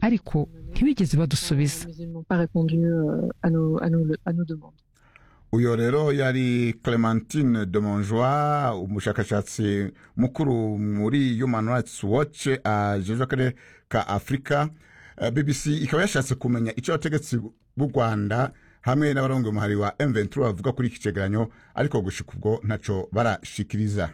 ariko ntibigeze badusubiza Mais ils n'ont pas répondu euh, à, nos, à, nos, à nos demandes. uyo rero yari clementine de monjoie umushakashatsi mukuru muri human rights watch ajejwe akarere ka afurika Eh, bbc ikaba yashatse kumenya icyo abategetsi b'u rwanda hamwe n'abarongo umuhari wa m23 bavuga kuri iki cegeranyo ariko gushika ubwo ntaco barashikiriza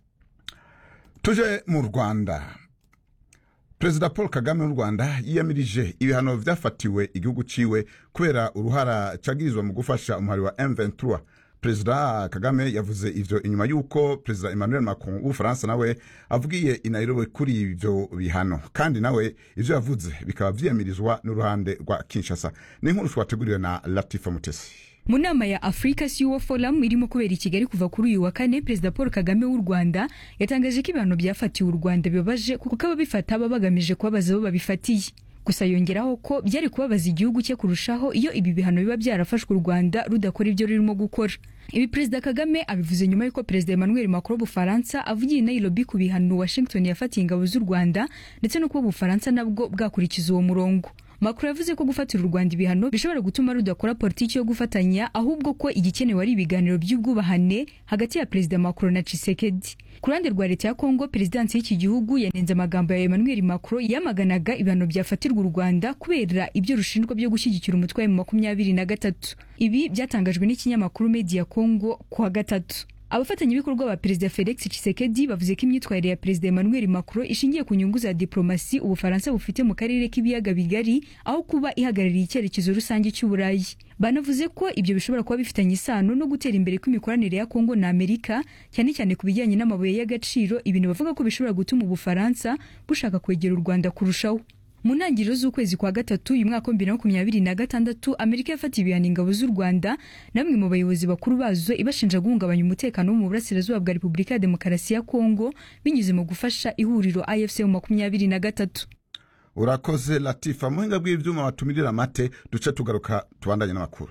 tuje mu rwanda perezida paul kagame w'u rwanda yiyamirije ibihano vyafatiwe igihugu ciwe kubera uruhara cagirizwa mu gufasha umuhari wa m23 perezida kagame yavuze ivyo inyuma y'uko perezida emmanuel macron w'ubufaransa nawe avugiye i nairobi kuri ivyo bihano kandi nawe ivyo yavuze bikaba vyiyamirizwa n'uruhande rwa kinshasa ni inkuru twateguriwe na latifa mutesi mu nama ya africa CEO forum irimo kubera i kigali kuva kuri uyu wa kane perezida paul kagame w'u rwanda yatangaje ko ibihano byafatiwe u rwanda bibabaje kuko ababifata baba bagamije kubabaza abo babifatiye gusa yongeraho ko byari kubabaza igihugu cye kurushaho iyo ibi bihano biba byarafashwe u rwanda rudakora ibyo rurimo gukora ibi perezida kagame abivuze nyuma y'uko perezida emmanuel macron w'ubufaransa avugiye i nairobi ku bihano washington yafatiye ingabo z'u rwanda ndetse no kuba ubufaransa nabwo bwakurikiza uwo murongo Macron yavuze ko gufatira u Rwanda ibihano bishobora gutuma rudakora politiki yo gufatanya ahubwo ko igikenewe ari ibiganiro by'ubwubahane hagati ya perezida Macron na Tshisekedi. Ku ruhande rwa leta ya Kongo, perezidansi y'iki gihugu yanenze amagambo ya Emmanuel Macron yamaganaga ibihano byafatirwa u Rwanda kubera ibyo rushinjwa byo gushyigikira umutwe wa makumyabiri na gatatu. Ibi byatangajwe n'ikinyamakuru Media Congo ku wa gatatu. abafatanyabikorwa ba perezida felix tshisekedi bavuze ko imyitwarire ya perezida emmanuel macron ishingiye ku nyungu za diplomasi ubufaransa bufite mu karere k'ibiyaga bigari aho kuba ihagarariye icyerekezo rusange cy'uburayi banavuze ko ibyo bishobora kuba bifitanye isano no gutera imbere kw'imikoranire ya kongo na amerika cyane cyane ku bijyanye n'amabuye y'agaciro ibintu bavuga ko bishobora gutuma ubufaransa bushaka kwegera u rwanda kurushaho mu ntangiriro z'ukwezi kwa gatatu uyu mwaka wa bibiri na makumyabiri na gatandatu amerika yafatiye ibihano ingabo z'u rwanda na bamwe mu bayobozi bakuru bazo ibashinja guhungabanya umutekano wo mu burasirazuba bwa repubulika ya demokarasi ya kongo binyuze mu gufasha ihuriro afc mu makumyabiri na gatatu urakoze latifa muhinga bw'ivyuma batumirira amate duce tugaruka tubandanye n'amakuru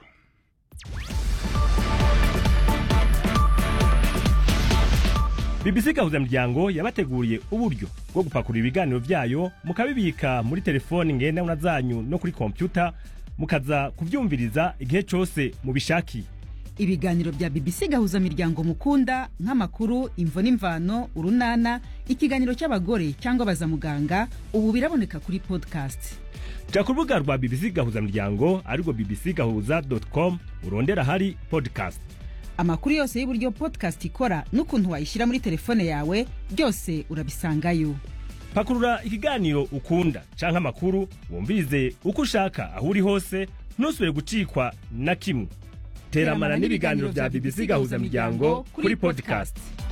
BBC gahuzamuryango yabateguriye uburyo bwo gupakurura ibiganiro vyayo mukabibika muri telefoni ngendanwa zanyu no kuri kompyuta mukaza kuvyumviriza igihe cose mubishakiye ibiganiro bya BBC gahuza miryango mukunda nk'amakuru imvo n'imvano urunana ikiganiro cy'abagore cyangwa baza muganga ubu biraboneka kuri podcast ja ku rubuga rwa BBC gahuzamuryango arirwo bbc gahuza.com urondera hari podcast amakuru yose y'uburyo podcast ikora n'ukuntu wayishyira muri telefone yawe byose urabisangayo pakurura ikiganiro ukunda canke amakuru wumvirize uko ushaka aho uri hose ntusubire gucikwa na kimwe teramana n'ibiganiro vya BBC gahuzamuryango kuri podcast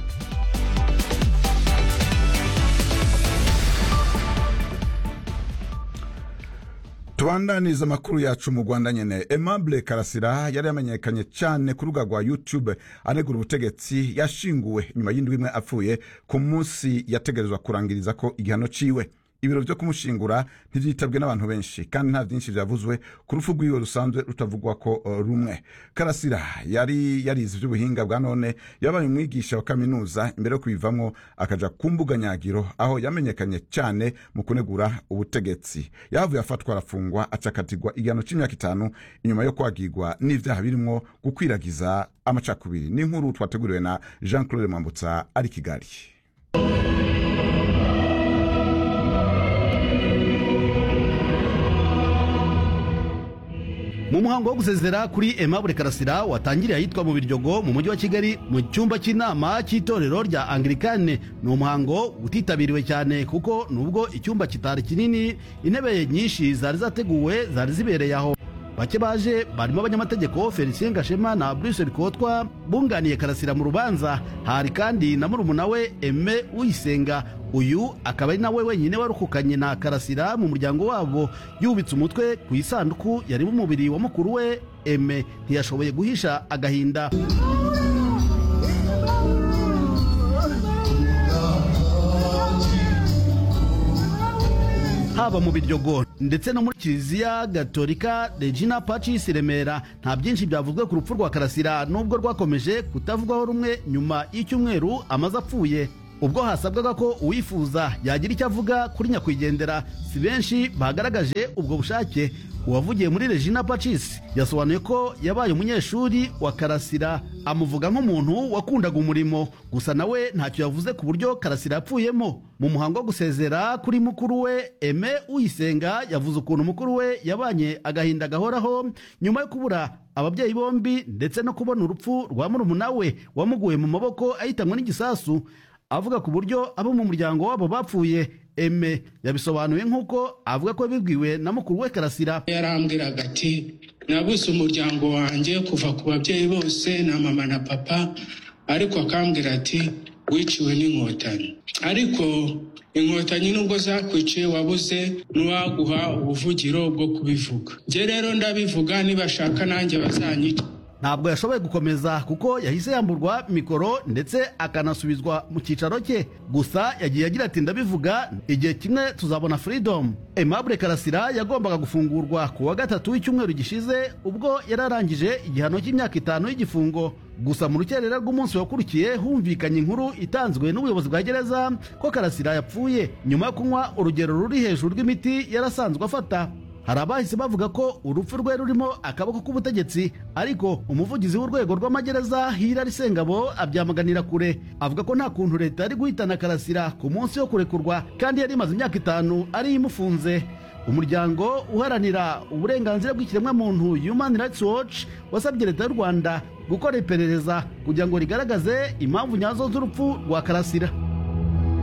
tubandaniza amakuru yacu mu rwanda nyene aimable karasira yari yamenyekanye cyane ku rubuga rwa youtube anegura ubutegetsi yashinguwe nyuma y'indwi imwe apfuye ku munsi yategerezwa kurangiriza ko igihano ciwe ibiro vyo kumushingura ntivyitabwe n'abantu benshi kandi nta vyinshi vyavuzwe ku rupfu rwiwe rusanzwe rutavugwa ko uh, rumwe karasira yari yarize ivy'ubuhinga bwa none yabaye umwigisha wa kaminuza imbere yo kubivamwo akaja ku mbuga nyagiro aho yamenyekanye cyane mu kunegura ubutegetsi yahavuye afatwa arafungwa acakatirwa igihano c'imyaka itanu inyuma yo kwagirwa n'ivyaha birimwo gukwiragiza amacakubiri n'inkuru twateguriwe na jean claude mwambutsa ari kigali mu muhango wo gusezera kuri Aimable Karasira watangiriye ahitwa mu Biryogo mu mujyi wa Kigali mu cyumba cy'inama cy'itorero rya Anglikane ni umuhango utitabiriwe cyane kuko nubwo icyumba kitari kinini intebe nyinshi zari zateguwe zari zibereye aho bake baje barimo abanyamategeko Felicien Gashema na Bruce Bikotwa bunganiye Karasira mu rubanza hari kandi na murumuna we Aime Uyisenga uyu akaba ari nawe wenyine warukukanye na Karasira mu muryango wabo yubitse umutwe ku isanduku yarimo umubiri wa mukuru we Aime ntiyashoboye guhisha agahinda haba mu biryogo ndetse no muri kiliziya gatolika regina pacis remera nta byinshi byavuzwe ku rupfu rwa karasira nubwo rwakomeje kutavugwaho rumwe nyuma y'icyumweru amaze apfuye ubwo hasabwaga ko uwifuza yagira icyo avuga kuri nyakwigendera si benshi bagaragaje ubwo bushake uwavugiye muri regina pacis yasobanuye ko yabaye umunyeshuri wa karasira amuvuga nk'umuntu wakundaga umurimo gusa nawe ntacyo yavuze ku buryo karasira yapfuyemo mu muhango wo gusezera kuri mukuru we eme uyisenga yavuze ukuntu mukuru we yabanye agahinda gahoraho nyuma yo kubura ababyeyi bombi ndetse no kubona urupfu rwa murumuna we wamuguye mu maboko ahitanwe n'igisasu avuga ku buryo abo mu muryango wabo bapfuye eme yabisobanuye nk'uko avuga ko bibwiwe na mukuru we karasira yarambwiraga ati nabuze umuryango wanjye kuva ku babyeyi bose na mama na papa ariko akambwira ati wiciwe n'inkotanyi ariko inkotanyi nubwo zakwiciye wabuze n'uwaguha ubuvugiro bwo kubivuga njye rero ndabivuga nibashaka nanjye bazanyica ntabwo yashoboye gukomeza kuko yahise yamburwa mikoro ndetse akanasubizwa mu cyicaro cye gusa yagiye agira ati ndabivuga igihe kimwe tuzabona freedom aimable karasira yagombaga gufungurwa ku wa gatatu w'icyumweru gishize ubwo yari arangije igihano cy'imyaka itanu y'igifungo gusa mu rukerera rw'umunsi wakurikiye humvikanye inkuru itanzwe n'ubuyobozi bwa gereza ko karasira yapfuye nyuma yo kunywa urugero ruri hejuru rw'imiti yarasanzwe afata hari abahise bavuga ko urupfu rwe rurimo akaboko k'ubutegetsi ariko umuvugizi w'urwego rw'amagereza hirari sengabo abyamaganira kure avuga ko nta kuntu leta yari guhitana karasira ku munsi wo kurekurwa kandi yari imaze imyaka itanu ari imufunze umuryango uharanira uburenganzira bw'ikiremwamuntu human rights watch wasabye leta y'u rwanda gukora iperereza kugira ngo rigaragaze impamvu nyazo z'urupfu rwa karasira